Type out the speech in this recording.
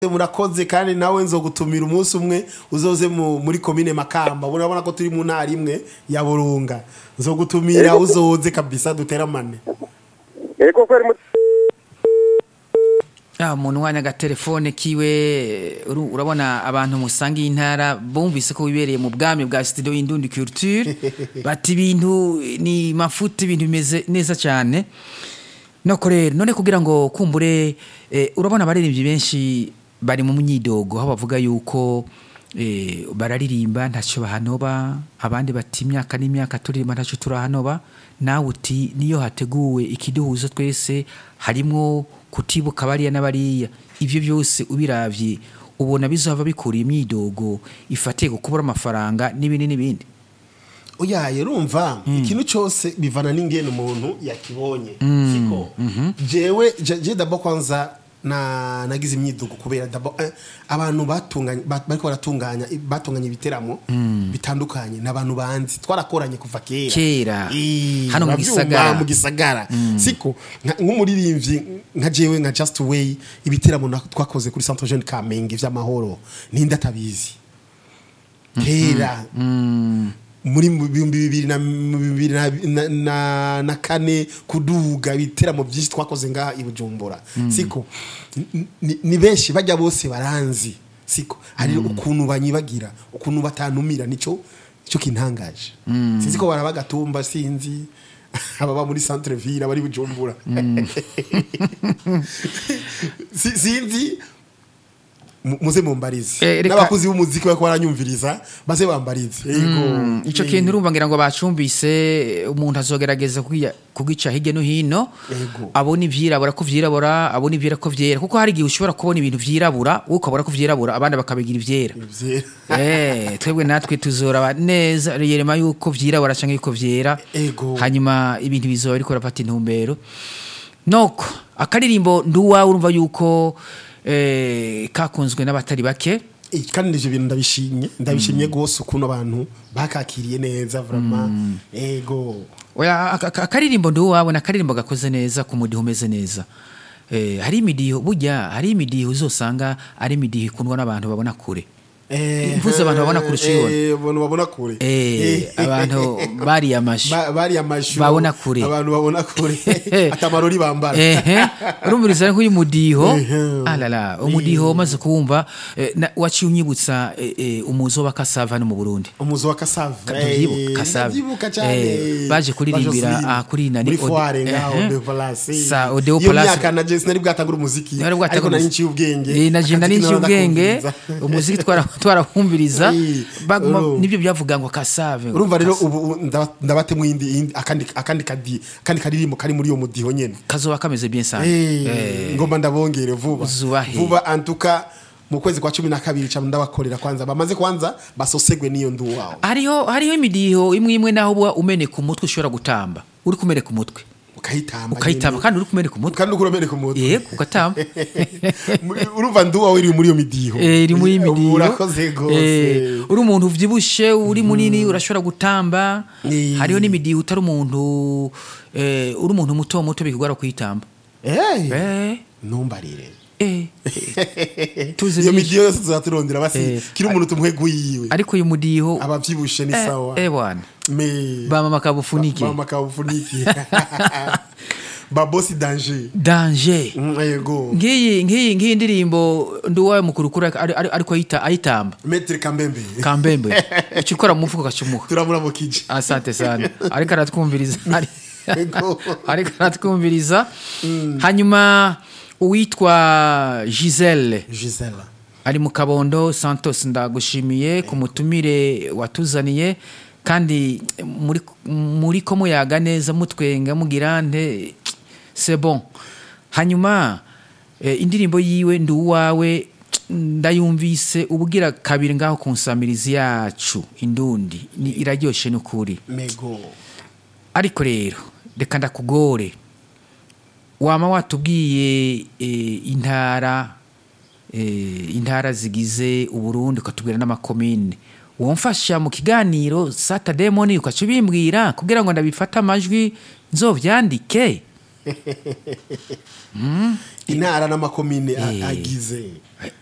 murakoze kandi nawe nzogutumira umunsi umwe uzoze mu- muri komine makamba urabona ko turi mu ntara imwe ya burunga nzogutumira uzoze kabisa duteramane ego kweri mu- ya umuntu wanya agatelefone kiwe uru- urabona abantu musangiye intara bumvise ko wibereye mu bwami bwa studio y'indundi culture bati ibintu ni mafuti ibintu bimeze neza cyane noko rero none kugira ngo kumbure eh, urabona abaririmbyi benshi bari mu myidogo aho bavuga yuko eh, bararirimba ntacyo bahanoba abandi bati imyaka n'imyaka turirimba ntacyo turahanoba nawe uti niyo hateguwe ikiduhuza twese harimwo kutibuka bariya n'abariya ibyo byose ubiravye ubona bizava bikura imyidogo ifatiye ku kubura amafaranga n'ibindi n'ibindi uyaye rumva ikintu cyose bivana n'ingene umuntu yakibonye siko jewe je je dabo kwanza na nagize imyidugo kubera dabo eh, abantu batunganya ba- bariko baratunganya batunganya ibiteramo bitandukanye n'abantu banzi twarakoranye kuva kera Kera. Eh, Hano mu uravyumva, gisagara. mu gisagara siko nka- nk'umuririmbyi nka jewe nka Just Way ibiteramo na- twakoze kuri Centre Jeune Kamenge vy'amahoro ninde atabizi kera muri mu bihumbi bibiri na mu bibiri na- na- na- na kane kuduga ibiteramo byinshi twakoze ngaha i bujumbura siko N- ni- ni benshi bajya bose baranzi siko hari ukuntu banyibagira ukuntu batanumira nico cyo kintangaje sinzi ko baraba gatumba sinzi ababa muri centre ville abari bujumbura Si- sinzi mu- muze mumbarize Eh, reka- n'abakuzi b'umuziki bariko baranyumviriza baze bambarize yego icyo kintu urumva ngira ngo bacumbise umuntu azogerageza kugiya- kugica hirya no hino Yego. abona ivyirabura ko vyirabura abona ivyera ko vyera kuko hari igihe ushobora kubona ibintu vyirabura wowe ukabona ko vyirabura abandi bakabigira ivyera Ivye- Eh, twebwe natwe tuzoraba neza yerema yuko vyirabura canke yuko vyera Ego. hanyuma ibintu bizoba biriko birafata intumbero noko akaririmbo nduwawe urumva yuko eh, kakunzwe n'abatari bake Eh, kandi ivyo bintu ndabishimye ndabishimye gose ukuntu abantu bakakiriye neza vraiment ego Oya, aka- aka- akaririmbo nduwawe ni akaririmbo gakoze neza ku mudiho umeze neza eh, hari imidiho burya hari imidiho uzosanga ari imidiho ikundwa n'abantu babona kure Eh, Mvuze abantu babona kurusha uyibona. eh, abantu babona kure Eh, abantu bariye amashu Ba- bari amashu Babona kure. abantu babona kure atamarori bambara ehe urumviriza nk'uyu mudiho Ehe. alala umudiho umaze kuwumva eh, na- waciye unyibutsa eh, eh, umuzo wa kasava no mu burundi umuzi wa kasave Ndavyibuka, Kasave. ndavyibuka cyane Eh, baje kuririmbira, Joseline. ah, kuri nani, muri Ode- foire ngaho ehe. de Palace Sa Odeo iyo Palace. myaka na Jesse nari bwatangura umuziki Nari bwatangura ariko nari umuziki. nciye ubwenge Eh, naje nari Akaziki nciye ubwenge narakumviriza. umuziki twara- twarahumviriza Eh, baguma uru- nibyo byavuga ngo kasave ngo urumva rero Kas- ubu ubu ndaba- ndabatemo iyindi iyindi- akandi akandi kadi akandi karirimbo kari muri uyo mudiho nyene kazoba kameze bien sana Eh, Eh, ngomba ndabongere vuba Uzubahe. vuba antuka mu kwezi kwa cumi na kabiri ca ndabakorera kwanza bamaze kwanza basosegwe n'iyo ndu wawe hariho hariho imidiho imwe imwe naho uba umeneka umutwe ushobora gutamba uri kumeneka umutwe ukayitamba ukayitamba nyene. kandi uri kumeneka umutwe kandi uko urameneka umutwe yego ugatamba Muri- urumva ndu wawe iri muri iyo midiho Eh, iri muri imidiho urakoze Eh, gose uri umuntu uvyibushe uri munini urashobora gutamba Eh. hariho n'imidiho utari umuntu eh, uri umuntu muto muto bikugora kuyitamba Eh, eh ntumbarire eh Tuzi iyo byinshi. midiho yose tuzaturondera basi Eh. kiri umuntu tumwe guyiwe ariko uyu mudiho abavyibushe ni eh, sawa eh bwana me bamama kabufunike mama kabufuniki babosi danger danger Mm, yego ngiyi ngiyi ngiyi ndirimbo nduwawe mukuru kuri ari- ari- ariko ayita ayitamba metre kambembe kambembe uca ukora mu mufuko ugacumuha turamurabukije asante sana ariko aratwumviriza Ari- Yego. ariko aratwumviriza hanyuma uwitwa giselle gisela ari mu kabondo santos ndagushimiye ku mutumire watuzaniye kandi muri muri ko muyaga neza mutwenga mugira nte c'est bon hanyuma eh, indirimbo yiwe ndi uwawe ndayumvise ubugira kabiri ngaho ku nsamirizi yacu indundi ni iraryoshe n'ukuri mego ariko rero reka ndakugore wama watubwiye eh, intara eh, intara zigize uburundi ukatubwira n'amakomine womfasha mu kiganiro saturday morning ukaca ubimbwira kugira ngo ndabifate amajwi nzovyandike intara n'amakomine a- Eh. agize